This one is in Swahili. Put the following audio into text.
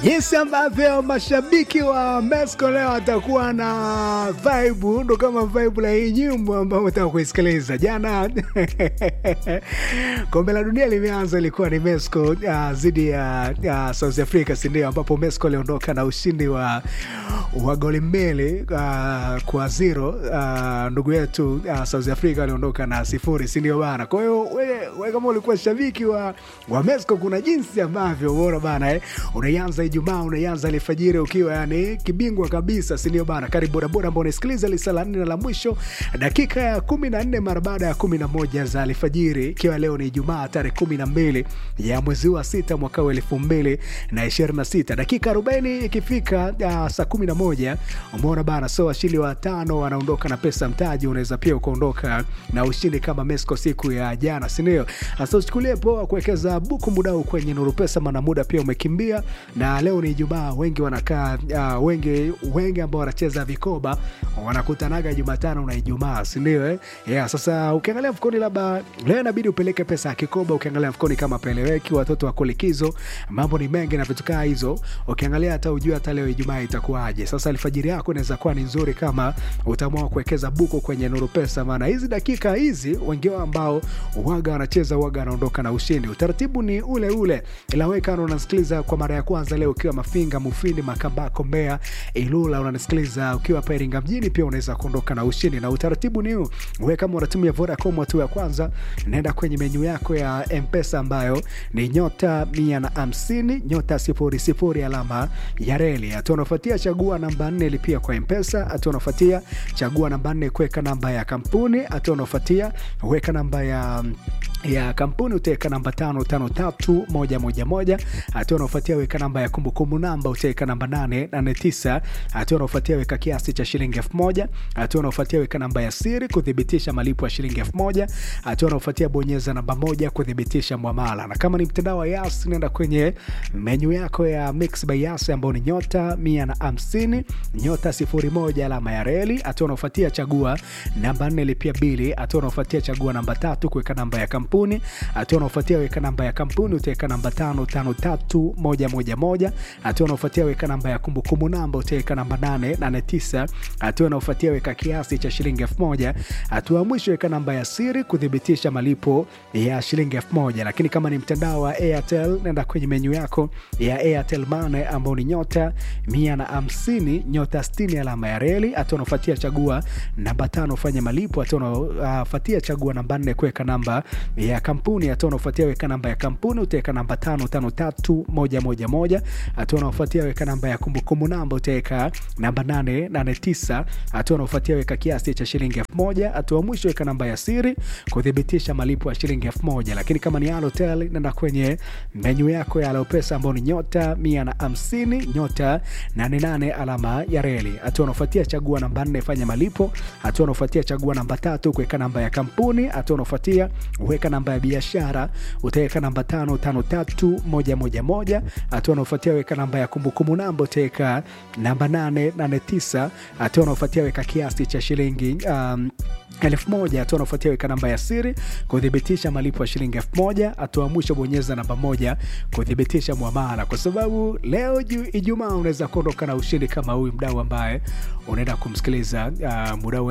jinsi ambavyo mashabiki wa Mesco leo watakuwa na vibe, ndo kama vibe la hii nyimbo ambayo utaka kuisikiliza jana. Kombe la dunia limeanza, ilikuwa ni Mesco uh, zidi ya uh, South Africa, si ndio? Ambapo Mesco aliondoka na ushindi wa, wa goli mbili uh, kwa zero. Uh, ndugu yetu uh, South Africa aliondoka na sifuri, si ndio bana? Kwa hiyo we, we kama ulikuwa shabiki wa, wa Mesco, kuna jinsi ambavyo uona bana eh, unaianza Ijumaa unaianza alfajiri ukiwa yani kibingwa kabisa, si ndio bana? Karibu bodaboda ambao unasikiliza lisa la nne na la mwisho, dakika ya kumi na nne mara baada ya kumi na moja za alfajiri, ikiwa leo ni Ijumaa tarehe kumi na mbili ya mwezi wa sita mwaka wa elfu mbili na ishirini na sita dakika arobaini ikifika uh, saa kumi na moja umeona bana, so washindi wa tano wanaondoka na pesa mtaji. Unaweza pia ukaondoka na ushindi kama Mesco siku ya jana, si ndio? Sasa uchukulie poa kuwekeza buku mudau kwenye Nuru Pesa, maana muda pia umekimbia na leo ni Ijumaa, wengi wanakaa uh, wengi wengi ambao wanacheza vikoba wanakutanaga Jumatano na Ijumaa, si ndio eh? Yeah, sasa ukiangalia mfukoni, labda leo inabidi upeleke pesa ya kikoba. Ukiangalia mfukoni kama peleweki, watoto wako likizo, mambo ni mengi na vitu kaa hizo. Ukiangalia hata ujue hata leo Ijumaa itakuwaje. Sasa alfajiri yako inaweza kuwa ni nzuri kama utaamua kuwekeza buku kwenye Nuru Pesa, maana hizi dakika hizi wengi wao ambao waga wanacheza waga wanaondoka na ushindi. Utaratibu ni ule ule, ila wewe kama unasikiliza kwa mara ya kwanza leo ukiwa Mafinga, Mufindi, Makambako, Mbeya, Ilula, unanisikiliza ukiwa hapa Iringa mjini, pia unaweza kuondoka na ushindi. Na utaratibu ni huu, wewe kama unatumia Vodacom, hatua ya kwanza naenda kwenye menyu yako ya Mpesa ambayo ni nyota mia na hamsini nyota sifuri sifuri alama ya reli. Hatua unafuatia chagua namba nne lipia kwa Mpesa. Hatua unafuatia chagua namba nne kuweka namba ya kampuni. Hatua unafuatia weka namba ya ya kampuni utaweka namba tano tano tatu moja moja moja. Hatua unaofuatia weka namba ya kumbukumbu namba utaweka namba nane nane tisa. Hatua unaofuatia weka kiasi cha shilingi elfu moja. Hatua unaofuatia weka namba ya siri kuthibitisha malipo ya shilingi elfu moja. Hatua unaofuatia bonyeza namba moja kuthibitisha mwamala, na kama ni mtandao wa Yas nenda kwenye menyu yako ya Mix by Yas ambayo ni nyota mia na hamsini nyota sifuri moja alama ya reli. Hatua unaofuatia chagua namba nne lipia bili. Hatua unaofuatia chagua namba tatu kuweka namba ya kampuni. Hatua unaofuatia weka namba ya kampuni utaweka namba tano tano tatu moja moja moja. Hatua unaofuatia weka namba ya kumbukumbu namba utaweka namba nane nane tisa. Hatua unaofuatia weka kiasi cha shilingi elfu moja. Hatua ya mwisho weka namba ya siri kuthibitisha malipo ya shilingi elfu moja. Lakini kama ni mtandao wa Airtel nenda kwenye menyu yako ya Airtel Money ambao ni nyota mia na hamsini nyota sitini alama ya reli. Hatua unaofuatia chagua namba tano fanya malipo. Hatua unaofuatia chagua namba nne kuweka namba ya kampuni. Hatua unaofuatia weka namba ya kampuni utaweka namba tano tano tatu moja moja moja. Hatua unaofuatia weka namba ya kumbukumbu namba utaweka namba nane nane tisa. Hatua unaofuatia weka kiasi cha shilingi elfu moja. Hatua mwisho weka namba ya siri kuthibitisha malipo ya shilingi elfu moja. Lakini kama ni Halotel nenda kwenye menyu yako ya Alopesa ambao ni nyota mia na hamsini nyota nane nane alama ya reli. Hatua unaofuatia chagua namba nne fanya malipo. Hatua unaofuatia chagua namba tatu kuweka namba ya kampuni. Hatua unaofuatia weka namba ya biashara utaweka namba tano tano tatu moja moja moja. Hatua unaofuatia weka namba ya kumbukumbu namba utaweka namba nane nane tisa. Hatua unaofuatia weka kiasi cha shilingi um, elfu moja. Hatua unaofuatia weka namba ya siri kuthibitisha malipo ya shilingi elfu moja. Hatua mwisho bonyeza namba moja kuthibitisha mwamala, kwa sababu leo Ijumaa unaweza kuondoka na ushindi kama huyu mdau ambaye unaenda kumsikiliza uh, mdau